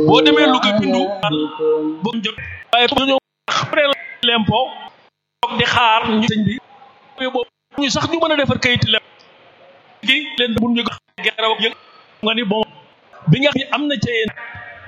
boo demee Louga bindu boo jot waaye ñu ñëw après lempo toog di xaar ñu sëñ bi boobu ñu sax ñu mën a defar kayit lem gi leen bu ñu geraw ak yëg nga ni bon bi nga xam ne am na ca yéen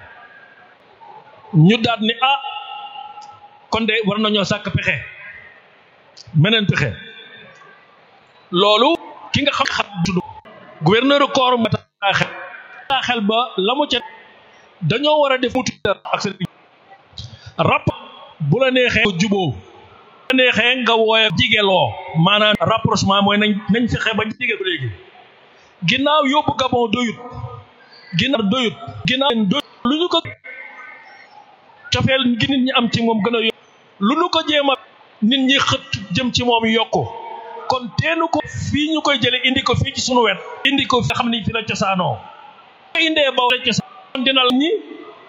ñu daat ni ah kon de war nañoo sàkk pexe meneen pexe loolu ki nga xam xam tudd gouverneur corps ma xel xel ba la mu ca dañoo war a def mutu ak seen rap bu la neexee juboo bu la neexee nga wooye jigeloo maanaam rapprochement mooy nañ nañ fexe ba jige ko léegi ginnaaw yóbbu Gabon doyut ginnaaw doyut ginnaaw doyut lu ñu ko cofeel gi nit ñi am ci moom gën a yokk lu ñu ko jéem a nit ñi xët jëm ci moom yokku kon teenu ko fii ñu koy jële indi ko fii ci sunu wet indi ko fi nga xam ne fi la cosaanoo indee ba la cosaan dina la ñi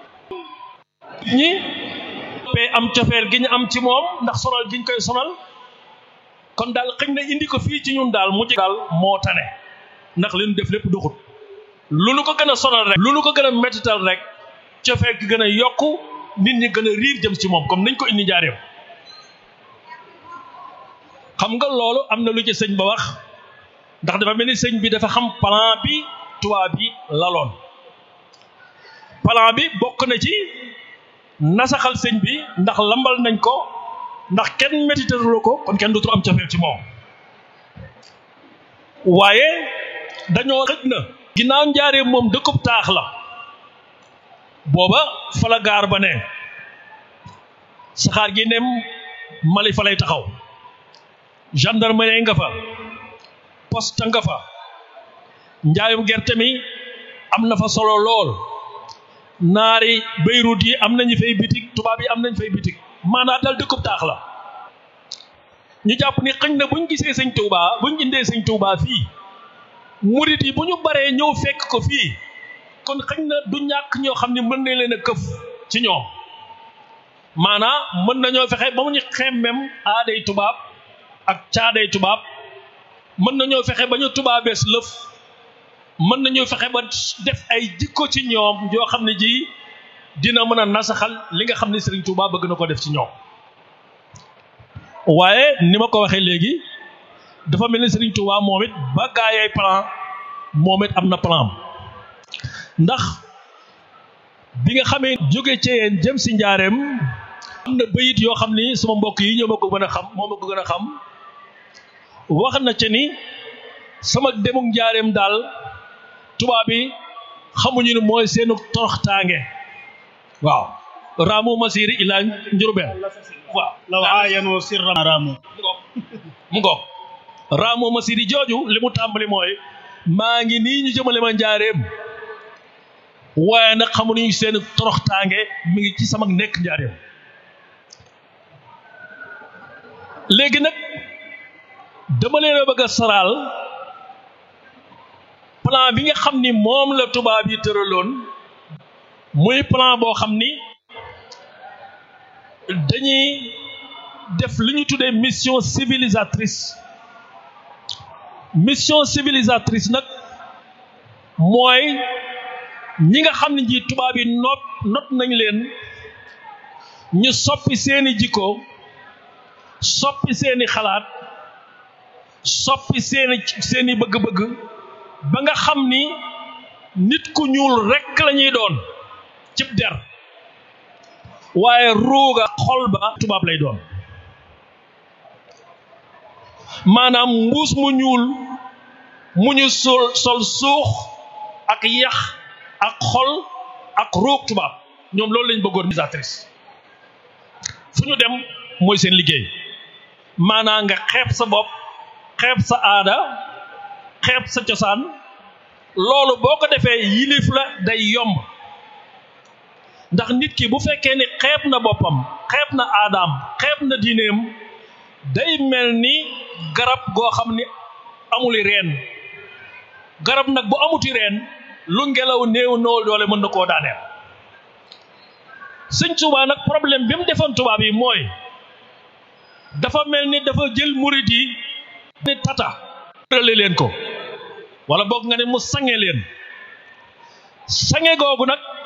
ñi am cofeel gi ñu am ci moom ndax sonal gi ñu koy sonal kon daal xëñ na indi ko fii ci ñun daal mujj daal moo tane ndax li ñu def lépp doxut lu nu ko gën a sonal rek lu nu ko gën a mettital rek cofeel gi gën a yokku nit ñi gën a riir jëm ci moom comme nañ ko indi jaareem xam nga loolu am na lu ci sëñ ba wax ndax dafa mel ni sëñ bi dafa xam plan bi tubaab bi laloon plan bi bokk na ci nasaxal sëñ bi ndax lambal nañ ko ndax kenn métitalu ko kon kenn dootul am cofeel ci moom waaye dañoo xëj na ginnaaw njaaree moom dëkkub taax la booba fa la gaar ba ne saxaar gi nem Mali fa lay taxaw gendarmerie nga fa poste nga fa njaayum gerte mi am na fa solo lool naari Beyrouth yi am nañu fay bitig tubaab yi am nañ fay bitig maanaam dal dëkkub taax la ñu jàpp ni xëñ na buñ gisee sëñ Touba buñ indee sëñ Touba fii murit yi bu ñu baree ñëw fekk ko fii kon xëñ na du ñàkk ñoo xam ne mën nañ leen a këf ci ñoom maanaam mën nañoo fexe ba mu ñu xemmem aaday tubaab ak caaday tubaab mën nañoo fexe ba ñu tubaabees lëf mën nañoo fexe ba def ay jikko ci ñoom yoo xam ne ji dina mën a nasaxal li nga xam ne Serigne Touba bëgg na ko def ci ñoom waaye ni ma ko waxee léegi dafa mel ni Serigne Touba moom it ba gaayay plan moom it am na plan ndax bi nga xamee jóge ci yéen jëm si njaareem am na bayit yoo xam ni sama mbokk yi ñoo ma ko gën a xam moo ma ko gën a xam wax na ca ni sama demuk njaareem daal tubaab bi xamuñu ni mooy seenu toroxtaange waaw raamu masiri ilaa njurubeen waaw law aayanoo sirra raamu mu ngoog raamu masiri jooju li mu tàmbali mooy maa ngi nii ñu jëmale ma njaareem waaye nag xamuñu seen toroxtaange mi ngi ci sama nekk njaareem léegi nag dama leen a bëgg a saraal plan bi nga xam ni moom la tubaab yi tëraloon muy plan boo xam ni dañuy def li ñu tuddee mission civilisatrice mission civilisatrice nag mooy ñi nga xam ne ji tubaab yi not not nañ leen ñu soppi seeni jikko soppi seeni xalaat soppi seeni seeni bëgg-bëgg ba nga xam ni nit ku ñuul rekk lañuy doon cib der waaye ruuga xol ba tubaab lay doon maanaam mbuus mu ñuul mu ñu sol sol suux ak yax ak xol ak ruug tubaab ñoom loolu lañ bëggoon misatrice fu ñu dem mooy seen liggéey maanaam nga xeeb sa bopp xeeb sa aada xeeb sa cosaan loolu boo ko defee yilif la day yomb ndax nit ki bu fekkee ni xeeb na boppam xeeb na aadaam xeeb na diineem day mel ni garab goo xam ni amuli reen garab nag bu amuti reen lu ngelaw néew noo doole mën na koo daaneel sëñ Tuubaa nag problème bi mu defoon tubaab yi mooy dafa mel ni dafa jël murit yi ni tata rale leen ko wala boog nga ne mu sange leen sange googu nag